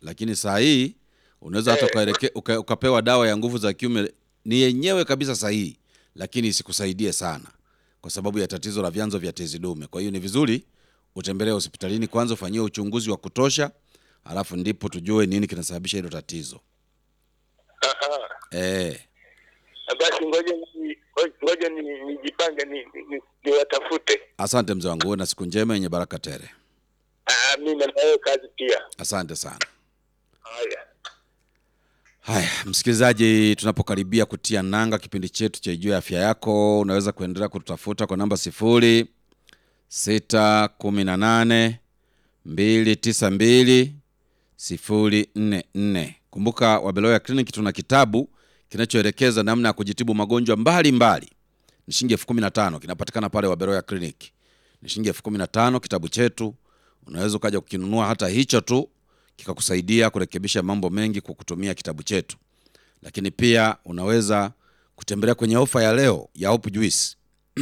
lakini saa hii unaweza hata Eh. ukaeleke- uka, ukapewa dawa ya nguvu za kiume ni yenyewe kabisa sahihi, lakini isikusaidie sana kwa sababu ya tatizo la vyanzo vya tezi dume. Kwa hiyo ni vizuri utembelee hospitalini kwanza, ufanyiwe uchunguzi wa kutosha, alafu ndipo tujue nini kinasababisha hilo tatizo. Aha. Eh, Basi ngoja ni- ngoja ni- nijipange ni- ni- niwatafute. asante mzee wangu, uwe na siku njema yenye baraka tele. Ah, mimi na wewe kazi pia. Asante sana. Haya. Haya, msikilizaji, tunapokaribia kutia nanga kipindi chetu cha Ijue Afya Yako, unaweza kuendelea kututafuta kwa namba sifuri sita kumi na nane mbili tisa mbili sifuri nne nne. Kumbuka Wabeloya Clinic tuna kitabu kinachoelekeza namna ya kujitibu magonjwa mbalimbali. Ni shilingi elfu kumi na tano kinapatikana pale Wabeloya Clinic. Ni shilingi elfu kumi na tano kitabu chetu, unaweza ukaja kukinunua hata hicho tu kikakusaidia kurekebisha mambo mengi kwa kutumia kitabu chetu. Lakini pia unaweza kutembelea kwenye ofa ya leo ya Hope Juice.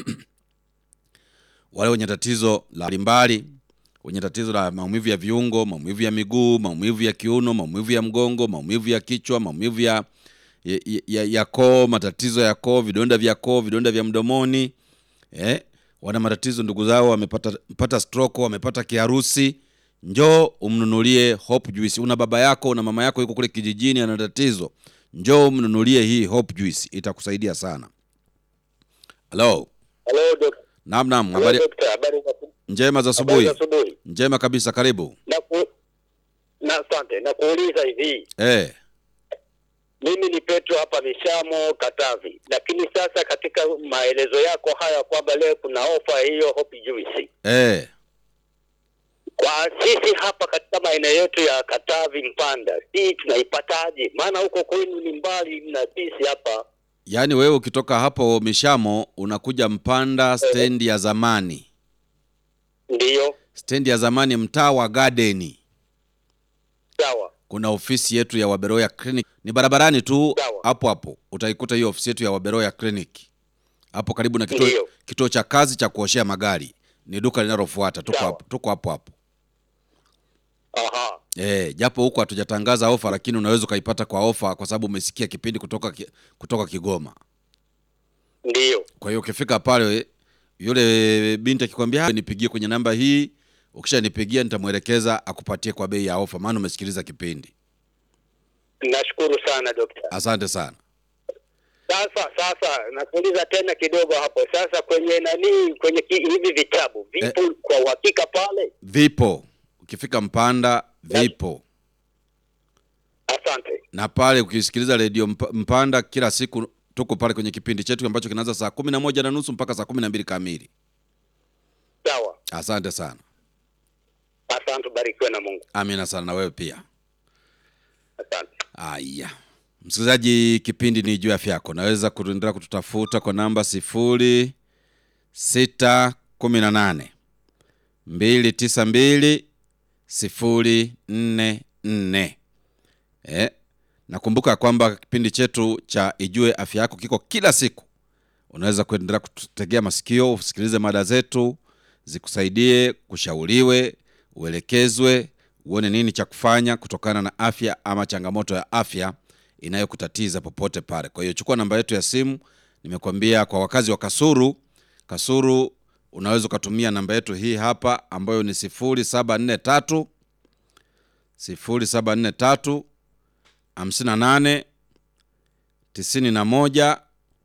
Wale wenye tatizo la mbalimbali, wenye tatizo la maumivu ya viungo, maumivu ya miguu, maumivu ya kiuno, maumivu ya mgongo, maumivu ya kichwa, maumivu ya, ya, ya, ya koo, matatizo ya koo, vidonda vya koo, vidonda vya mdomoni eh, wana matatizo ndugu zao wamepata mpata stroke, wamepata kiharusi, njoo umnunulie Hope Juice. Una baba yako, una mama yako yuko kule kijijini ana tatizo, njoo umnunulie hii Hope Juice, itakusaidia sana. Halo, Hello, doc- naam naam, hello, habari doctor. Habari za njema za habari asubuhi. za asubuhi. Njema kabisa, karibu. Na ku, na asante. Na kuuliza hivi. Eh, Mimi ni Petro hapa Mishamo Katavi. Lakini sasa katika maelezo yako haya kwamba leo kuna ofa hiyo Hope Juice. eh, Kwa sisi hapa katika maeneo yetu ya Katavi Mpanda, hii tunaipataje? Maana huko kwenu ni mbali na sisi hapa. yaani wewe ukitoka hapo Mishamo unakuja Mpanda stendi ya zamani, Ndiyo. stendi ya zamani, mtaa wa Gardeni. Sawa. kuna ofisi yetu ya Waberoya Clinic ni barabarani tu Sawa. hapo hapo utaikuta hiyo ofisi yetu ya Waberoya Clinic hapo karibu na kituo, Ndiyo. kituo cha kazi cha kuoshea magari ni duka linalofuata tuko Sawa. hapo tuko hapo hapo Aha. eh japo huko hatujatangaza ofa lakini unaweza ukaipata kwa ofa kwa sababu umesikia kipindi kutoka ki- kutoka Kigoma Ndiyo. kwa hiyo ukifika pale yule binti akikwambia "Ah, nipigie kwenye namba hii ukishanipigia nitamwelekeza akupatie kwa bei ya ofa maana umesikiliza kipindi Nashukuru sana dokta. asante sana Sasa sasa nakuuliza tena kidogo hapo. Sasa kwenye nani kwenye ki, hivi vitabu vipo kwa uhakika pale? vipo ukifika mpanda vipo Asante. na pale ukisikiliza redio Mp- mpanda kila siku tuko pale kwenye kipindi chetu ambacho kinaanza saa kumi na moja na nusu mpaka saa kumi na mbili kamili Sawa. asante sana Asante, barikiwe na Mungu. amina sana na wewe pia Asante. aya msikilizaji kipindi ni juu ya afya yako naweza kuendelea kututafuta kwa namba sifuri sita kumi na nane mbili tisa mbili sifuri nne nne eh, nakumbuka kwamba kipindi chetu cha ijue afya yako kiko kila siku unaweza kuendelea kututegea masikio usikilize mada zetu zikusaidie kushauriwe uelekezwe uone nini cha kufanya kutokana na afya ama changamoto ya afya inayokutatiza popote pale kwa hiyo chukua namba yetu ya simu nimekwambia kwa wakazi wa kasuru kasuru unaweza ukatumia namba yetu hii hapa ambayo ni sifuri saba nne tatu sifuri saba nne tatu hamsini na nane tisini na moja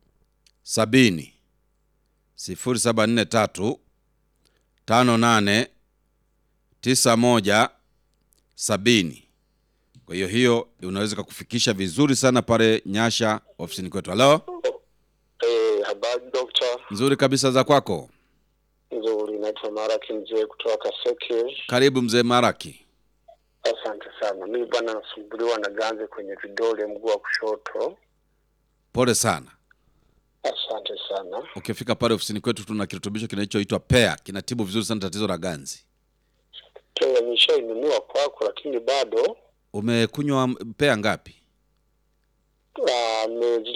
sabini sifuri saba nne tatu tano nane tisa moja sabini kwa hiyo hiyo unaweza kukufikisha vizuri sana pale nyasha ofisini kwetu halo Eh, habari dokta. nzuri kabisa za kwako Nzuri, naitwa Maraki mzee kutoka Kaseke. karibu mzee maraki Asante sana. Mimi bwana nasumbuliwa na ganzi kwenye vidole mguu wa kushoto. pole sana Asante sana. ukifika pale ofisini kwetu tuna kirutubisho kinachoitwa pea kinatibu vizuri sana tatizo la ganzi Tena nishainunua kwako, lakini bado umekunywa pea ngapi ah,